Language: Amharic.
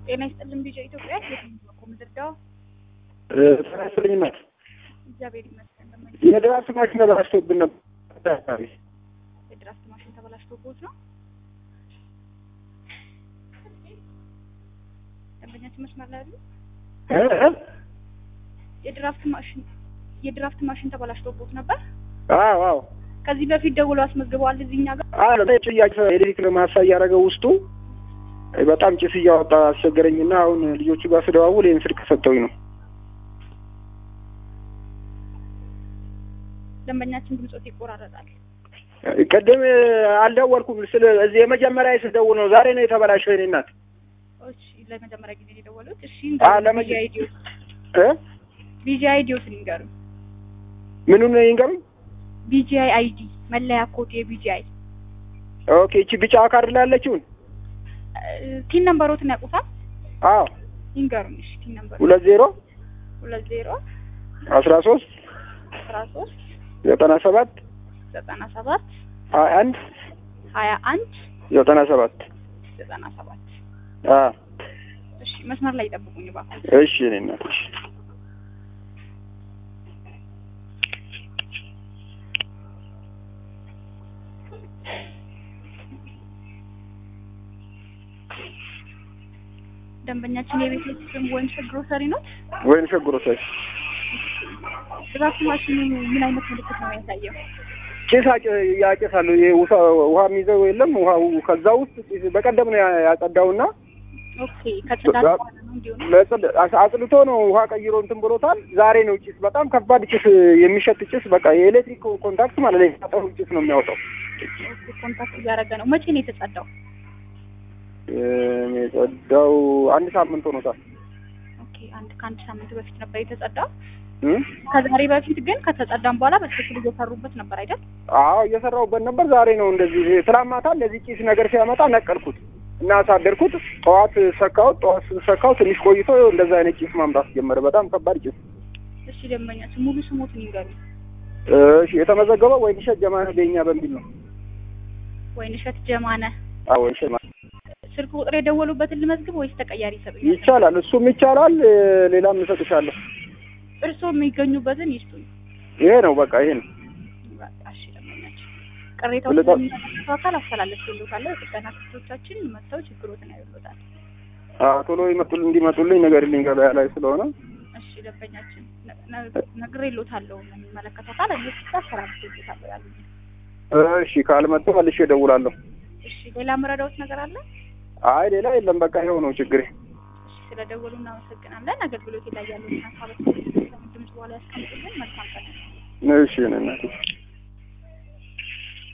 ጤና ይስጥልን ቢጫ ኢትዮጵያ የትምኮ ምድርዳው ተናስልኝ ናት። እግዚአብሔር ይመስገን። ለማኝ የድራፍት ማሽን ተበላሽቶብን ነበር። አካባቢ የድራፍት ማሽን ተበላሽቶቦት ነው። ደንበኛችን መስመር ላይ አሉ። እ? የድራፍት ማሽን የድራፍት ማሽን ተበላሽቶቦት ነበር። አዎ አዎ ከዚህ በፊት ደውሎ አስመዝግበዋል እዚህ እኛ ጋር። አለ ጥያቄ ኤሌክትሪክ ለማሳ እያደረገው ውስጡ በጣም ጭስ እያወጣ አስቸገረኝና አሁን ልጆቹ ጋር ስደዋውል ይህን ስልክ ሰጠውኝ ነው። ደንበኛችን ድምጾት ይቆራረጣል። ቅድም አልደወልኩም። ስለ እዚህ የመጀመሪያ ስደውል ነው ዛሬ ነው የተበላሸው። የእኔ እናት እሺ ለመጀመሪያ ጊዜ ነው የደወሉት። እሺ አ ለመጀ እ ቢጂአይ አይዲዎት ንገሩኝ። ምኑን ነው ይንገሩኝ። ቢጂአይ አይዲ መለያ ኮድ የቢጂአይ ኦኬ እቺ ቢጫ ካርድ ላይ ያለችውን ቲን ነምበሮትን ያውቁታል? አዎ ይንገሩኝ። እሺ ቲን ነምበሩ ሁለት ዜሮ ሁለት ዜሮ አስራ ሶስት አስራ ሶስት ዘጠና ሰባት ዘጠና ሰባት ሀያ አንድ ሀያ አንድ ዘጠና ሰባት ዘጠና ሰባት አ እሺ መስመር ላይ ይጠብቁኝ እባክዎ። እሺ የእኔ እናት እሺ ደንበኛችን የቤት ስም ወይም ግሮሰሪ ነው። ወይን ሸጉሮታል ድራፍት ማሽኑ ምን አይነት ምልክት ነው የሚያሳየው? ጭስ አጭ- ያጨሳሉ። ይሄ ውሳ- ውሃ የሚይዘው የለም ውሃው ከዛ ውስጥ ጭስ በቀደም ነው ያ- ያጸዳውና ኦኬ ከጽዳት በኋላ ነው እንዲሁ ነው። ለጽድ- አስ- አጽድቶ ነው ውሃ ቀይሮ እንትን ብሎታል። ዛሬ ነው ጭስ በጣም ከባድ ጭስ የሚሸት ጭስ በቃ የኤሌክትሪክ ኮንታክት ማለት ነው የሚያጠሩ ጭስ ነው የሚያወጣው። ኦኬ ኮንታክት እያደረገ ነው። መቼ ነው የተጸዳው? እም፣ የጸዳው አንድ ሳምንት ሆኖታል። ኦኬ አንድ ከአንድ ሳምንት በፊት ነበር የተጸዳው። እም? ከዛሬ በፊት ግን ከተጸዳም በኋላ በትክክል እየሰሩበት ነበር አይደል? አዎ እየሰራሁበት ነበር። ዛሬ ነው እንደዚህ ትናንት ማታ እንደዚህ ጭስ ነገር ሲያመጣ ነቀልኩት እና አሳደርኩት። ጠዋት ሰካሁት። ጠዋት ሰካው ትንሽ ቆይቶ ይኸው እንደዛ አይነት ጭስ ማምጣት ጀመረ። በጣም ከባድ ጭስ። እሺ ደንበኛችን ሙሉ ስሞትን ይንገሩኝ። እሺ የተመዘገበው ወይንሸት ጀማነ በኛ በሚል ነው። ወይንሸት ጀማነ አዎ ወይንሸት ማ- ስልክ ቁጥር የደወሉበትን ልመዝግብ ወይስ ተቀያሪ ይሰጡኛል? ይቻላል። እሱም ይቻላል። እ፣ ሌላም እሰጥሻለሁ። እርስዎ የሚገኙበትን ይስጡኝ። ይሄ ነው በቃ ይሄ ነው። በቃ እሺ ደንበኛችን ቅሬታውን ልጠ- ለሚመለከተው አካል አስተላለፍልዎታለሁ። የጥገና ክፍሎቻችን መጥተው ችግሮትን ያዩልዎታል። አዎ ቶሎ ይመጡል እንዲመጡልኝ ነገርልኝ ገበያ ላይ ስለሆነ እሺ ደንበኛችን ነ- ነ- ነግሬልዎታለሁ። የሚመለከተው አካል እነሱ አስተላልፍልዎታለሁ ያሉኝ። እሺ ካልመጡ መልሼ እደውላለሁ። እሺ ሌላ መረዳዎት ነገር አለ? አይ ሌላ የለም። በቃ ይኸው ነው ችግሬ። እሺ ስለደወሉ እናመሰግናለን። አገልግሎት ላይ ያሉትን ሀሳቦች ድምጽ በኋላ ያስቀምጡልን። መልካም ቀን። እሺ እኔ እናቴ